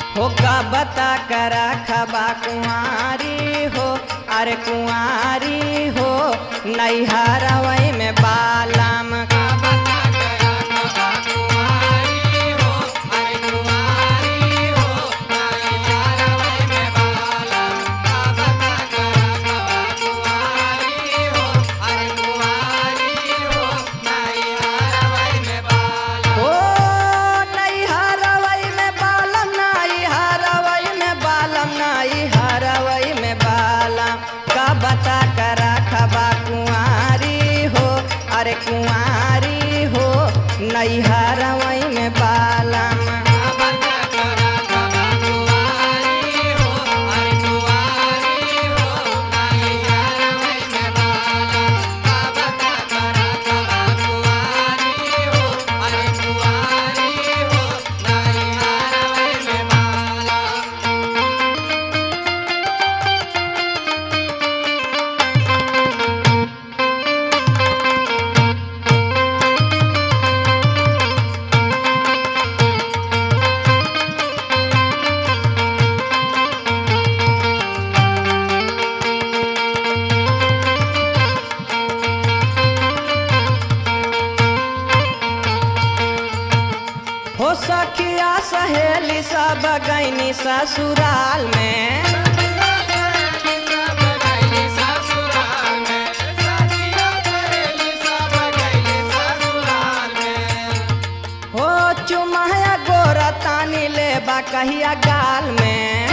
हो का बता करा खबा कुंवारी हो अरे कुंवारी हो नैहरवई में बालम का बता करा खबा कुंवारी हो अरे कुंवारी हो नैहरवई में बालम का बता करा खबा कुंवारी हो अरे कुंवारी हो नैहरवई में बालम हो नैहरवई में बालम नैहरवई में बालम नैहरवई में बालम का बता करा खबा कुंवारी हो अरे कुंवारी हो नैहरवई में बालम का बता करा खबा कुंवारी हो अरे कुंवारी हो नैहरवई में बालम का बता करा खबा कुंवारी हो अरे कुंवारी हो नैहरवई में बालम हो सखिया सहेली सब गैनी ससुराल में हो चुमाया गोरा तानी ले बा कहिया गाल में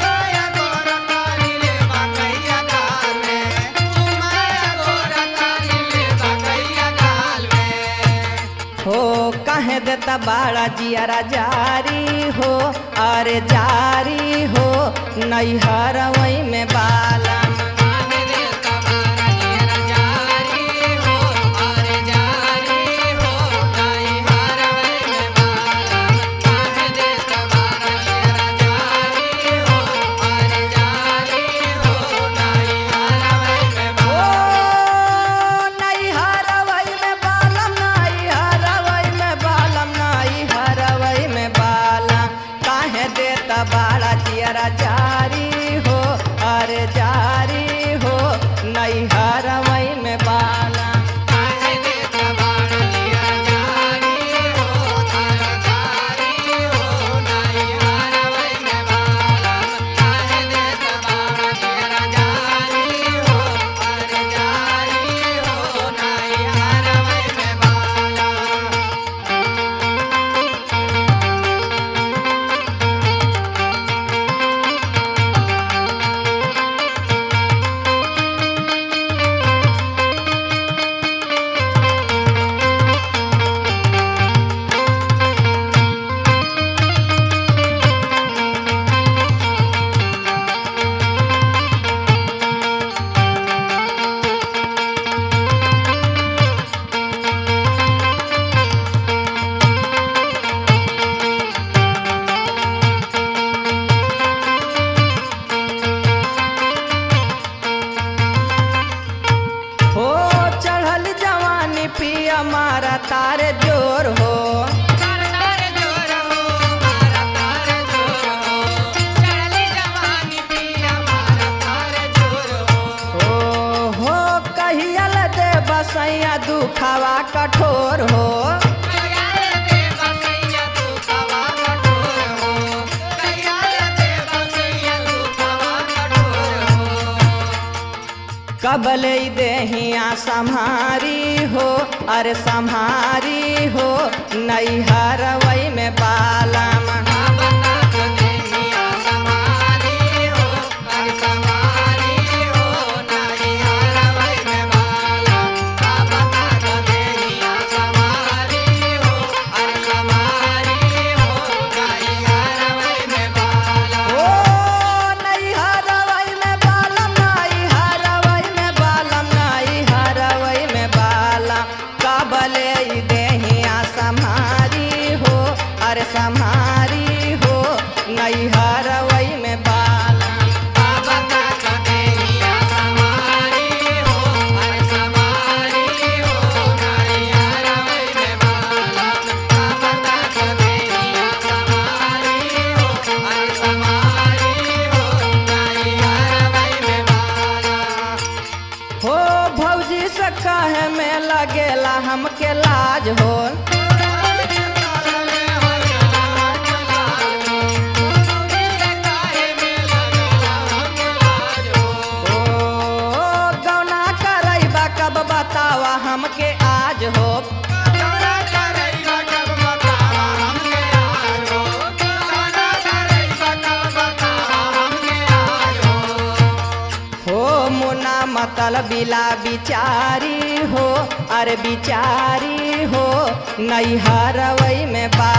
हो कहे देता बाड़ा जियारा जारी हो अरे जारी हो नैहर वही में बालम कहे देता बाड़ा जियारा जारी हो, अरे जारी हो, नैहर वही में बालम। कहे देता बाड़ा जियारा जारी हो, अरे जारी हो, नैहर वही में बालम। नैहरवई में बालम नैहरवई में बालम नैहरवई में बालम काहे देता बाड़ा जियरा जारी हो अरे जारी हो नैहरवई में बालम काहे देता बाड़ा जियरा जारी हो अरे जारी हो नैहरवई में बालम काहे देता बाड़ा जियरा जारी हो अरे जारी हो नैहरवई में बालम हो चढ़ल जवानी पिया मारा तारे जोर हो हो हो कहियल दे बसैया दुखावा कठोर हो कबले देहिया सम्हारी हो अरे सम्हारी हो नैहरवई में बालम ओ नैहरवई में बालम नैहरवई में बालम नैहरवई में बालम कबले देहिया सम्हारी हो अरे सम्हारी हो नैहरवई में बालम बाबा का देहिया सम्हारी हो अरे सम्हारी हो नैहरवई में बालम बाबा का देहिया सम्हारी हो अरे अल बिला बिचारी हो अरे बिचारी हो नैहरवई में बा